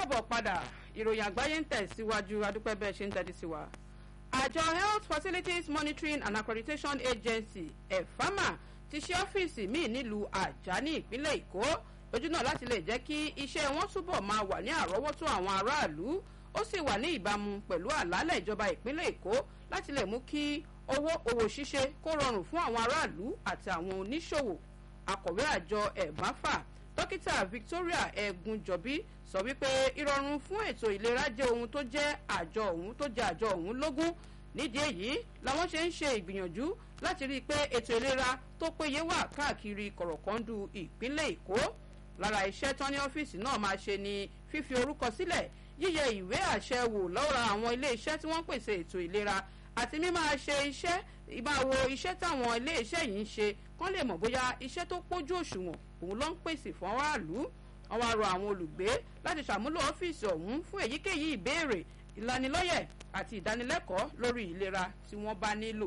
káàbọ̀ padà ìròyìn àgbáyé ń tẹ̀síwájú adúpẹ́ bẹ́ẹ̀ ṣe ń tẹ́tí sí wa. àjọ health facilities monitoring and accreditation agency efama ti ṣe ọ́fíìsì míì nílùú àjà ní ìpínlẹ̀ èkó lójú náà láti lè jẹ́ kí iṣẹ́ wọn túbọ̀ máa wà ní àrọ́wọ́tó àwọn aráàlú ó sì wà ní ìbámu pẹ̀lú àlàálẹ̀ ìjọba ìpínlẹ̀ èkó láti lè mú kí owó òwò ṣíṣe kó rọrùn fún àwọn aráàlú àti àwọn oníṣòwò akọ̀wé àjọ ẹ̀máfà dókítà victoria ẹ̀gúnjọ̀bí sọ wípé ìrọ̀rùn fún ètò ìlera jẹ́ ohun tó jẹ́ àjọ òun tó jẹ́ àjọ òun lógún nídìí èyí làwọn ṣe ń ṣe ìgbìyànjú láti rí i pé ètò ìlera tó péye wà káàkiri kọ̀rọ̀kọ́ndù ìpínlẹ̀ èkó lára iṣẹ́ tán ní ọ́fíìsì náà máa ṣe ni fífi orúkọ sílẹ̀ yíyẹ ìwé àṣẹ wò lọ́ra àwọn ilé iṣẹ́ tí wọ́n ń pèsè ètò ìlera àti mímáa ṣe iṣẹ́ ìbáwo iṣẹ́ táwọn ilé iṣẹ́ yìí ń ṣe kán lè mọ̀ bóyá iṣẹ́ tó pójú òṣùwọ̀n òun ló ń pèsè fún aráàlú wọn wá rọ àwọn olùgbé láti ṣàmúlò ọ́fíìsì ọ̀hún fún èyíkéyìí ìbéèrè ìlanilọ́yẹ̀ àti ìdánilẹ́kọ̀ọ́ lórí ìlera tí wọ́n bá nílò.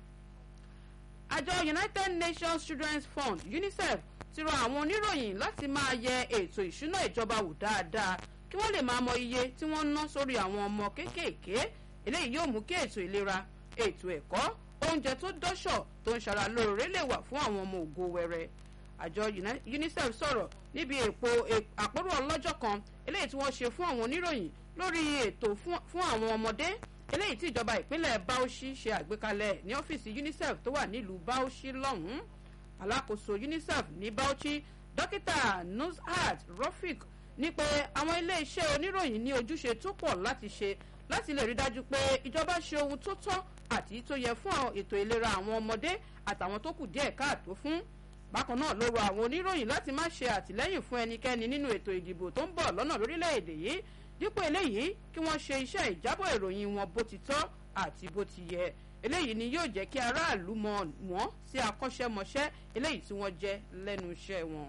àjọ united nations children's fund unicef ti rọ àwọn oníròyìn láti máa yẹ ètò ìṣúná ìjọba wò dáadáa kí wọ́n lè máa mọ iye tí wọ́n ń ná sórí àwọn ọmọ kéékèèké eléyìí yóò mú kí ètò ìlera ètò ẹ̀kọ́ oúnjẹ tó dọ́ṣọ̀ tó ń ṣara lóore lè wà fún àwọn ọmọ ògo wẹrẹ àjọ unicef sọ̀rọ̀ níbi èpo àpérò ọlọ́jọ́ kan eléyìí tí wọ́n ṣe fún àwọn oníròyìn lórí ètò fún àwọn ọmọdé eléyìí tí ìjọba ìpínlẹ̀ bauchi ṣe àgbékalẹ̀ ní ọ́fíìsì unicef tó wà nílùú bauchi lọ́hùn-ún alákòóso unicef ní bauchi dókítà nuzhat rofik ní pé àwọn iléeṣẹ́ oníròyìn ní ojúṣe tó pọ̀ láti ṣe láti lè rí dájú pé ìjọba ṣe ohun tó tọ́ àti tó yẹ fún ètò ìlera àwọn ọmọdé àtàwọn tó kù díẹ̀ káàtó fún bákan náà ló rọ àwọn oníròyìn láti má ṣe àtìlẹ́yìn fún ẹnikẹ́ni nínú ètò ìdìbò tó ń bọ̀ lọ́nà lórílẹ̀‐èdè yìí dípò eléyìí kí wọ́n ṣe iṣẹ́ ìjábọ̀ ìròyìn wọn bó ti tọ́ àti bó ti yẹ eléyìí ni yóò jẹ́ kí aráàlú mọ̀ wọ́n sí akọ́ṣẹ́mọṣẹ́ eléyìí tí wọ́n jẹ́ lẹ́nu iṣẹ́ wọn.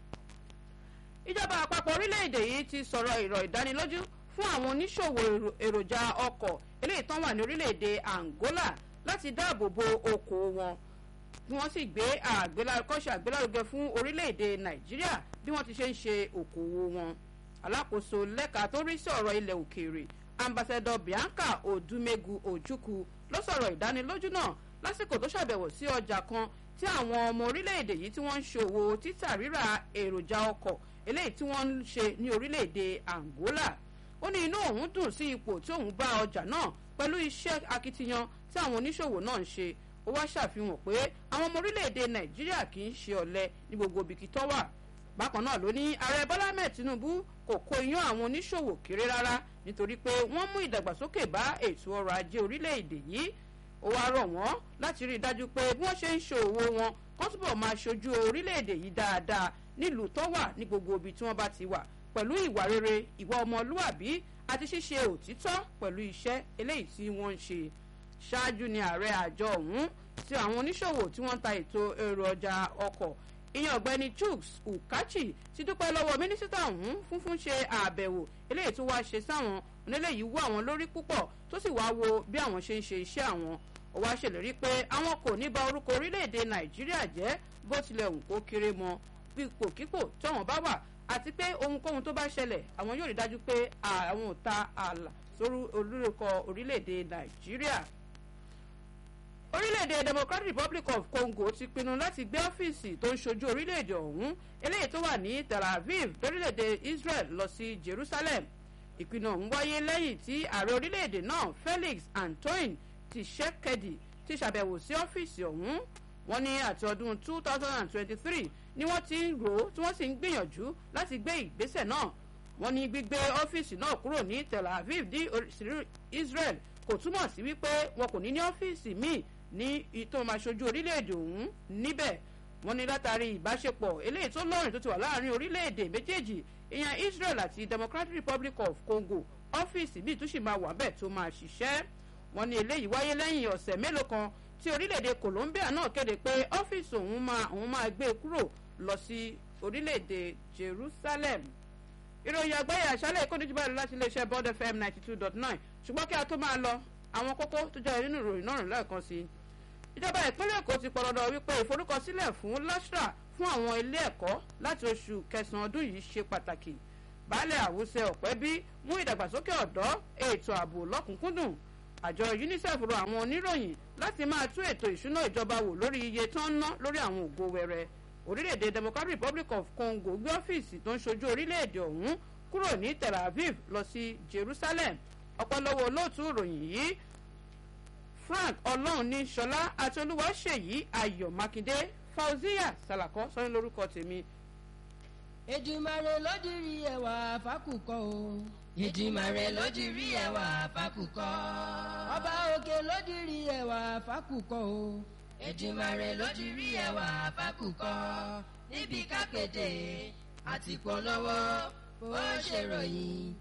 ìjọba àpapọ̀ orílẹ̀‐èdè yìí ti sọ̀rọ̀ ìrọ̀ ìdánilójú fún àwọn oníṣòwò èròjà ọkọ̀ eléyìí tán wà ní orílẹ̀‐èdè angola láti dáàbò bo okòó wọn bí wọ́n sì gbé àgbélárúkọ́ṣe àgbélárugẹ fún orílẹ̀-èdè nàìjíríà bí wọ́n ti ṣe ń ṣe òkòwò wọn. alákòóso lẹ́ka tó rí sí ọ̀rọ̀ ilẹ̀ òkèèrè ambassador bianca odumegu ojukwu ló sọ̀rọ̀ ìdánilójú náà lásìkò tó ṣàbẹ̀wò sí ọjà kan tí àwọn ọmọ orílẹ̀-èdè yìí tí wọ́n ń ṣòwò títà rírà èròjà ọkọ̀ eléyìí tí wọ́n ń ṣe ní orílẹ̀-èdè angola ó ní inú òun dùn sí ipò tí òun bá ọjà náà pẹ̀lú iṣẹ́ akitiyan tí àwọn oníṣòwò náà ń ṣe ó wá ṣàfihàn pé àwọn ọmọ orílẹ̀-èdè nàìjíríà kì í ṣe ọ̀lẹ ní gbogbo ibikí tó wà bákan náà ló ní ààrẹ bọ́lá mẹ́ẹ̀ tinubu kò kó iyán àwọn oníṣòwò kéré rárá nítorí pé wọ́n mú ìdàgbàsókè bá ètò ọrọ̀ ajé orílẹ̀-èdè yìí ó wá rọ̀ wọ́n láti rí i dájú pé bí wọ́n ṣe ń ṣe òwò wọn kó túbọ̀ máa ṣojú orílẹ̀-èdè yìí dáadáa nílùú tó wà ní gbogbo ibi tí wọ́n bá ti wà pẹ̀lú ìwà rere ìwà ọmọlúàbí àti ṣíṣe òtítọ́ pẹ̀lú iṣẹ́ eléyìí tí wọ́n ń ṣe ṣáájú ni ààrẹ àjọ ọ̀hún tí àwọn oníṣòwò tí wọ́n ń ta ètò èrò ọjà ọkọ̀ ìyẹn ọ̀gbẹ́ni chuks ukachi ti dúpẹ́ lọ́wọ́ mínísítà ọ̀hún fún fún ṣe àbẹ̀wò eléyìí tó wá ṣe sáwọn oníléyìí wú àwọn lórí púpọ̀ tó sì wá wo bí àwọn ṣe ń ṣe iṣẹ́ àwọn ó wá ṣèlérí pé àwọn kò ní ba orúkọ orílẹ̀-èdè nàìjíríà jẹ́ bó tilẹ̀ hùn kó kéré mọ ipòkípò tọ̀wọ̀n bá wà àti pé ohunkóhun tó bá ṣẹlẹ̀ àwọn yóò rí dájú pé àwọn ò ta ààlà sórí olórúkọ orílẹ̀-èdè nàìjíríà orílẹ̀-èdè democratic republic of congo ti pinnu láti gbé ọ́fíìsì tó ń ṣojú orílẹ̀-èdè ọ̀hún eléyìí tó wà ní tel aviv lórílẹ̀-èdè israel lọ sí jerusalem ìpinnu ọ̀hún wáyé lẹ́yìn tí ààrẹ orílẹ̀-èdè náà felix antoine tshisekedi ti ṣàbẹ̀wò sí ọ́fíìsì ọ̀hún wọ́n ní àti ọdún two thousand and twenty-three ni wọ́n ti ń rò ó tí wọ́n sì ń gbìyànjú láti gbé ìgbésẹ̀ náà wọ́n ní gbígbé ọ́fíìsì náà kúrò ní tel aviv ní israel kò túmọ̀ sí wípé wọn kò ní ní ọ́fíìsì míì ní ìtò máa ṣojú orílẹ̀-èdè ọ̀hún níbẹ̀ wọ́n ní látàrí ìbáṣepọ̀ eléyìí tó lọ́rìn tó ti wà láàrin orílẹ̀-èdè méjèèjì ìyẹn israel àti democratic republic of congo ọ́fíìsì míì tó sì máa wà bẹ́ẹ̀ tó máa ṣiṣẹ́ wọ́n ní eléyìí wáyé lẹ́yìn ọ̀sẹ̀ mélòó kan tí orílẹ̀-èdè colombia náà kéde pé ọ́fíìsì òun máa òun máa gbé kúrò lọ sí orílẹ̀-èdè jerusalem ìròyìn àgbáyé àṣálẹ̀ ìkọ́nijú báyìí láti iléeṣẹ́ bond fm ninety two dot nine ṣùgbọ́n kí a tó máa lọ àwọn kókó tó jẹ́ nínú ìròyìn náà lẹ́ẹ̀kan sí i ìjọba ìpínlẹ̀ èkó ti pọ̀lọ́dọ̀ wípé ìforúkọsílẹ̀ fún lastra fún àwọn ilé ẹ̀kọ́ láti oṣù kẹsàn-án ọdún yìí ṣe pàtàkì baálẹ̀ àwùsẹ ọ̀pẹ́bí mú ìdàgbàsókè ọ̀dọ́ ètò ààbò lọ́kùnkúndùn àjọ unicef rọ àwọn oníròyìn láti máa tún ètò ìṣúná ìjọba wò lórí iye tó ń ná lórí àwọn ògo wẹrẹ orílẹ̀-èdè democratic republic of congo gbé ọ́fíìsì tó ń ṣojú orílẹ̀-èdè ọ̀hún kúrò ní tel aviv lọ sí jerusalem ọ̀pọ̀lọpọ̀ olóòtú ìròyìn yìí frank ọlọ́run ní sọlá àti olúwaṣèyí ayọ̀ mákindé fauziya salakọ sọ́yìn lórúkọ tèmi. èdìmàrè lódìrí ẹwà fákùkọ o. ìdìmàrè lódìrí ẹwà fákùkọ. ọba òkè lódìrí ẹwà fákùkọ o. ìdìmàrè lódìrí ẹwà fákùkọ. níbi kápẹ́tẹ̀ àti polówó bó ṣe ròyìn